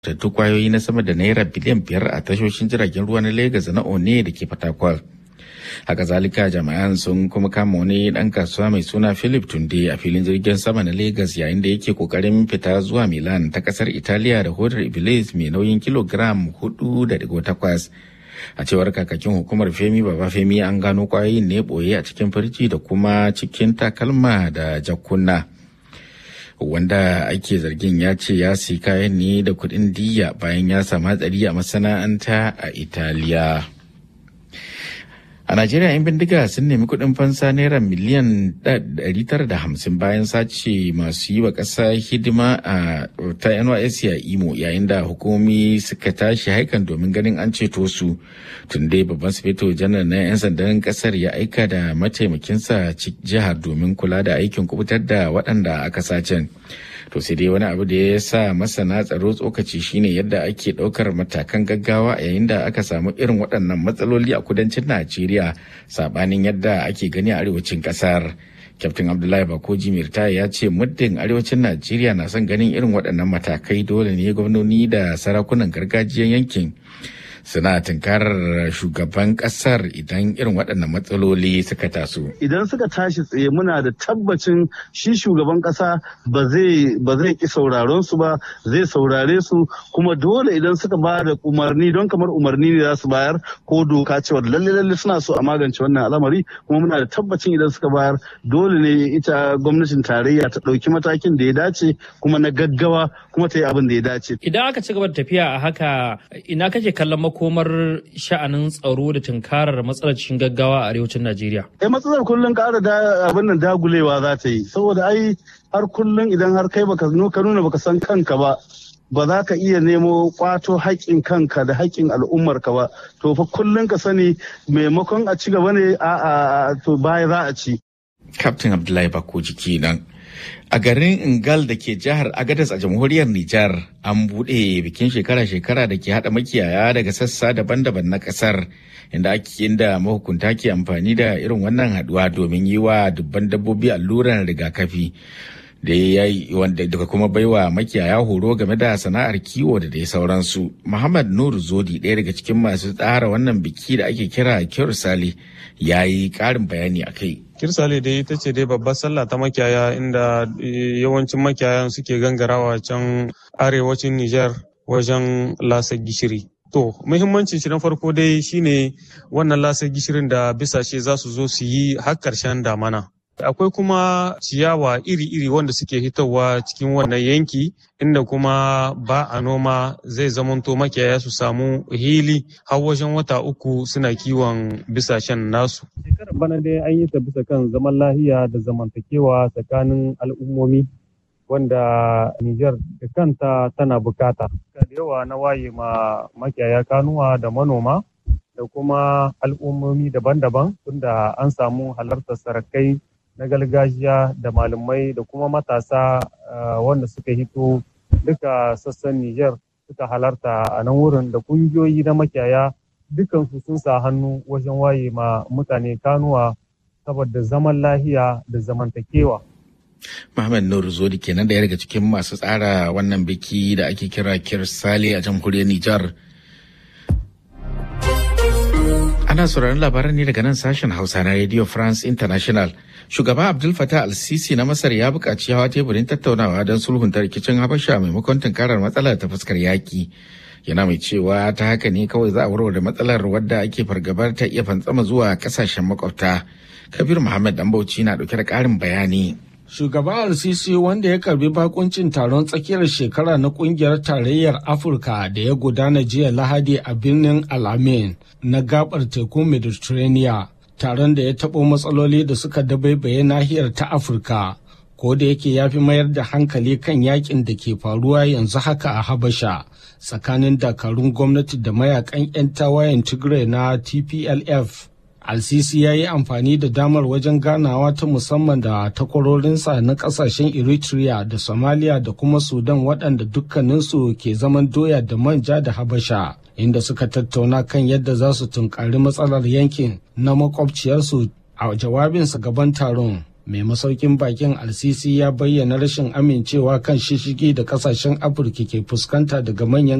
tattu kwayoyi na sama da naira biliyan biyar a tashoshin jiragen ruwa na Legas na One da ke Fatakwal. Haka zalika jami'an sun kuma kama wani dan kasuwa mai suna Philip Tunde a filin jirgin sama na Legas yayin da yake kokarin fita zuwa Milan ta kasar Italiya da hodar Iblis mai nauyin kilogram hudu da digo takwas. A cewar kakakin hukumar Femi Baba Femi an gano kwayoyin ne boye a cikin firji da kuma cikin takalma da jakuna. wanda ake zargin ya ce ya si kayan ne da kuɗin diya bayan ya samu hatsari a masana'anta a italiya a najeriya 'yan bindiga sun nemi kuɗin fansa naira miliyan 950 bayan sace masu yi wa ƙasa hidima a ta nysc a imo yayin da hukumomi suka tashi haikan domin ganin an ceto su tun dai babban sufeto janar na 'yan sandan ƙasar ya aika da mataimakinsa jihar domin kula da aikin kubutar da waɗanda aka sacen to sai dai wani abu da ya sa masana tsaro tsokaci shine yadda ake ɗaukar matakan gaggawa yayin da aka samu irin waɗannan matsaloli a kudancin najeriya sabanin yadda ake gani a arewacin ƙasar kyaftin abdullahi bakoji mirta ya ce muddin arewacin najeriya na son ganin irin waɗannan matakai dole ne gwamnoni da sarakunan gargajiyar yankin suna tunkarar shugaban kasar idan irin waɗannan matsaloli suka taso. Idan suka tashi tsaye muna da tabbacin shi shugaban ƙasa ba zai ba zai ki sauraron su ba zai saurare su kuma dole idan suka ba da umarni don kamar umarni ne za su bayar ko doka cewa lalle lalle suna so a magance wannan al'amari kuma muna da tabbacin idan suka bayar dole ne ita gwamnatin tarayya ta ɗauki matakin da ya dace kuma na gaggawa kuma ta yi abin da ya dace. Idan aka ci gaba da tafiya a haka ina kake kallon makomar sha'anin tsaro da tunkarar matsalar cikin gaggawa a arewacin Najeriya? Eh matsalar kullum ƙara da abin nan dagulewa za ta yi saboda ai har kullum idan har kai baka ka nuna baka san kanka ba ba za ka iya nemo kwato haƙƙin kanka da haƙƙin al'ummarka ba to fa kullum ka sani maimakon a ci gaba ne a to baya za a ci. Captain Abdullahi Bakoji kenan. A garin Ingal da ke jihar Agadas a jamhuriyar Nijar an buɗe bikin shekara-shekara da ke haɗa makiyaya daga sassa daban-daban na ƙasar inda ake inda mahukunta ke amfani da irin wannan haɗuwa domin yi wa dubban dabbobi alluran rigakafi. da ya yi wanda daga kuma baiwa makiyaya horo game da sana'ar kiwo da dai sauransu. Muhammad Nur Zodi ɗaya daga cikin masu tsara wannan biki da ake kira Kirsali ya yi ƙarin bayani a kai. Kirsale dai ita ce dai babbar sallah ta makiyaya inda yawancin makiyayan suke gangarawa can arewacin Nijar wajen lasa gishiri. To, muhimmancin shi na farko dai shine wannan lasa gishirin da bisashe za su zo su yi har ƙarshen damana. akwai kuma ciyawa iri-iri wanda suke hitowa cikin wannan yanki inda kuma ba a noma zai zamanto makiyaya su samu hili har wajen wata uku suna kiwon bisashen nasu. Shekarar bana dai an yi ta bisa kan zaman lahiya da zamantakewa tsakanin al'ummomi wanda Nijar da kanta tana bukata. Da yawa na waye ma makiyaya kanuwa da manoma da kuma al'ummomi daban-daban tunda an samu halartar sarakai na gargajiya da malamai da kuma matasa wanda suka hito duka sassan Nijar suka halarta a nan wurin da kungiyoyi na makiyaya dukansu sun sa hannu wajen waye ma mutane kanuwa saboda zaman lahiya da zamantakewa. Muhammad Nur Zodi kenan da daga cikin masu tsara wannan biki da ake kira Kirsale a jamhuriyar Nijar. Ana sauraron labaran ne daga nan sashen Hausa na Radio France International. Shugaba Abdul Fattah al-Sisi na Masar ya buƙaci hawa teburin tattaunawa don sulhunta rikicin Habasha maimakon tunkarar matsalar ta fuskar yaƙi. Yana mai cewa ta haka ne kawai za a warware matsalar wadda ake fargabar ta iya fantsama zuwa ƙasashen makwabta. Kabir Muhammad Dambauci na ɗauke da ƙarin bayani. Shugaba al-Sisi wanda ya karbi bakuncin taron tsakiyar shekara na kungiyar tarayyar Afirka da ya gudana jiya Lahadi a birnin Alamein na gabar tekun Mediterranean taron da ya taɓo matsaloli da suka dabaibaye nahiyar ta Afirka ko da yake ya fi mayar da hankali kan yakin da ke faruwa yanzu haka a Habasha tsakanin dakarun gwamnati da mayakan 'yan tawayen Tigray na TPLF. Al-Sisi ya yi amfani da damar wajen ganawa ta musamman da takwarorinsa na kasashen Eritrea da Somalia da kuma Sudan waɗanda dukkaninsu ke zaman doya da manja da Habasha, inda suka tattauna kan yadda za su tunkari matsalar yankin na makwabciyarsu a jawabinsa gaban taron. mai masaukin bakin alsisi ya bayyana rashin amincewa kan shishigi da kasashen afirka ke fuskanta daga manyan